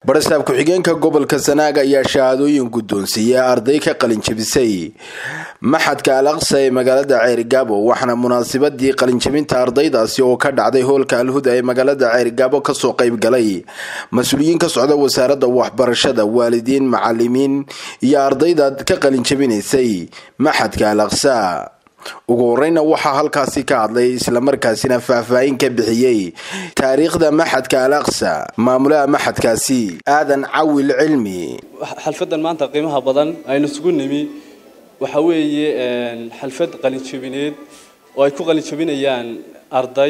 barasaab ku-xigeenka gobolka sanaag ayaa shahaadooyin guddoonsiiyey arday ka qalinjabisay maxadka al aqsa ee magaalada ceerigaabo waxaana munaasabadii qalinjabinta ardaydaasi oo ka dhacday hoolka alhuda ee magaalada ceerigaabo kasoo qayb galay mas-uuliyiin ka socda wasaaradda waxbarashada waalidiin macalimiin iyo ardayda ka qalinjabinaysay maxadka al aqsa ugu horeyna waxaa halkaasi ka hadlay islamarkaasina faahfaahin ka bixiyey taariikhda maxadka al aqsa maamulaha maxadkaasi aadan cawil cilmi xalfadan maanta qiimaha badan aynu isugu nimi waxa weeye xalfad qalinjabineed oo ay ku qalinjabinayaan arday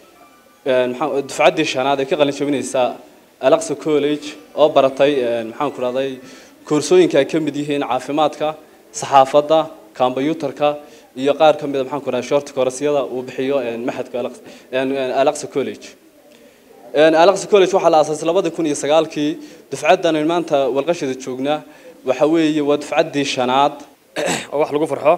dufcaddii shanaad ay ka qalinjabinaysa alaqsa college oo baratay maxaan ku rahday koorsooyinka ay ka mid yihiin caafimaadka saxaafadda combyutarka iyo qaar ka mid a maxaan ku rahay short koorasyada uu bixiyo maxadka alaqsa college alaqsa college waxaa la aasaasay labadii kun iyo sagaalkii dufcaddan aynu maanta walqashada joognaa waxa weeye waa dufcaddii shanaad oo wax lagu farxo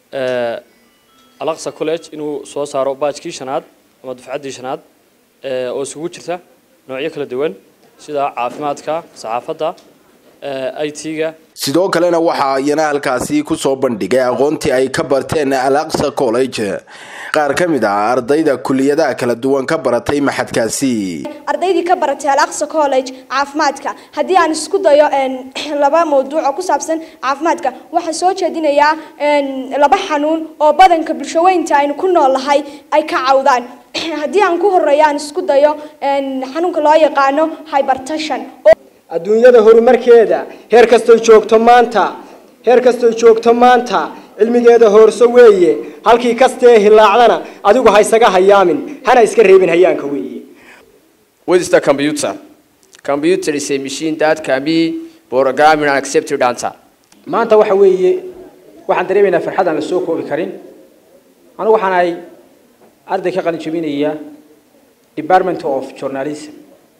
alaqsa college inuu soo saaro baajkii shanaad ama dufcaddii shanaad oo isugu jirta noocyo kala duwan sida caafimaadka saxaafadda i t-ga sidoo kalena waxaa iyana halkaasi kusoo bandhigay aqoontii ay ka barteen al aqsa college qaar ka mid ah ardayda kuliyadaha kala duwan ka baratay maxadkaasi ardaydii ka baratay al aqsa college caafimaadka haddii aan isku dayo laba mawduuc oo ku saabsan caafimaadka waxaan soo jeedinayaa laba xanuun oo badanka bulshaweynta aynu ku noolnahay ay ka cawdaan haddii aan ku horeeyo aan isku dayo xanuunka loo yaqaano hybertation adduunyada horumarkeeda heer kastoy joogto maanta heer kastoy joogto maanta cilmigeeda hoorso weeye halkii kastee hilaacdana adigu ha isaga hayaamin hana iska reebin hayaanka weeye What is the computer? Computer is a machine that can be programmed and accepted data. maanta waxa weeye waxaan dareemaynaa farxad aan la soo koobi karin anigu waxaan ahay arday ka qalin jabinaya department of journalism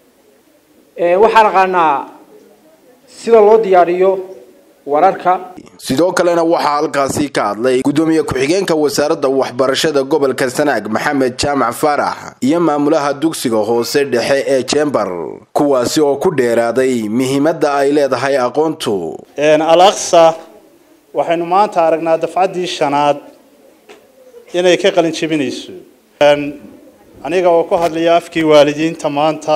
waxaan aqaanaa sida loo diyaariyo wararka sidoo kalena waxaa halkaasi ka hadlay gudoomiye ku-xigeenka wasaaradda waxbarashada gobolka sanaag maxamed jaamac faarax iyo maamulaha dugsiga hoose dhexe ee jembar kuwaasi oo ku dheeraaday muhiimadda ay leedahay aqoontu al aqsa waxaynu maanta aragnaa dafcaddii shanaad inay ka qalin jebinayso aniga oo ku hadlaya afkii waalidiinta maanta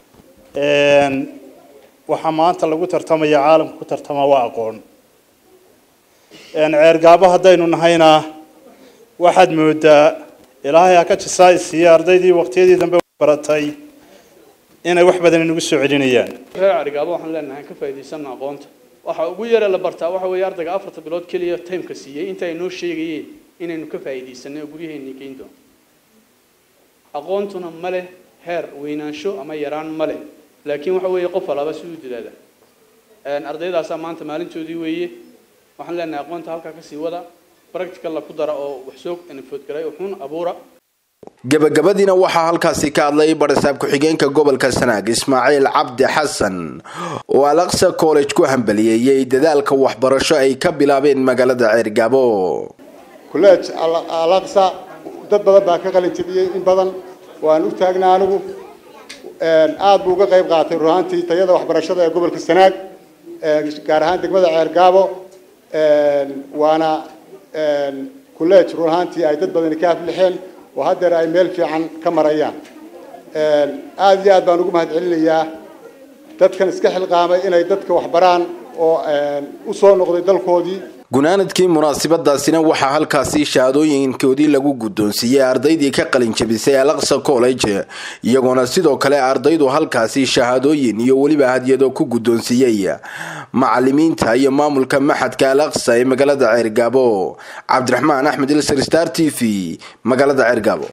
waxaa maanta lagu tartamaya caalamka ku tartama waa aqoon ceergaabo haddaynu nahayna waxaad moodaa ilaahay ha ka jisaa isiiye ardaydii waqtiyadii dambe baratay inay wax badan inagu soo celinayaan reer ceergaabo waxaan leenahay ka faa'iidaysana aqoonta waxa ugu yara la bartaa waxa weeye ardayga afarta bilood keliya timeka siiyey inta ay noo sheegayeen inaynu ka faa'iidaysanay oo guryaheennii geyn doono aqoontuna ma leh heer weynaansho ama yaraan ma leh laakiin waxa weeye qof alaaba si u dadaala ardaydaasaa maanta maalintoodii weeye waxaan leenahay aqoonta halkaa kasii wada practicalla ku dara oo wax soo foodgalay wuxuun abuura gabagabadiina waxaa halkaasi ka hadlay barasaab ku-xigeenka gobolka sanaag ismaaciil cabdi xasan oo al aqsa college ku hambaliyeeyey dadaalka waxbarasho ay ka bilaabeen magaalada ceergaabo college al aqsa dad badan baa ka qalin jabiyey in badan waan u taagnaa anigu aada buu uga qayb qaatay ruhaantii tayada waxbarashada ee gobolka sanaag gaar ahaan degmada ceergaabo waana college ruhaantii ay dad badani ka aflixeen oo haddeer ay meel fiican ka marayaan aada iyo aad baan ugu mahad celinayaa dadkan iska xilqaamay inay dadka waxbaraan oo u soo noqday dalkoodii gunaanadkii munaasabadaasina waxaa halkaasi shahaadooyinkoodii lagu guddoonsiiyey ardaydii ka qalinjabisay al aqsa college iyagoona sidoo kale ardaydu halkaasi shahaadooyin iyo weliba hadyado ku guddoonsiiyey macalimiinta iyo maamulka maxadka al aqsa ee magaalada ceergaabo cabdiraxmaan axmed ilsar star t v magaalada ceergaabo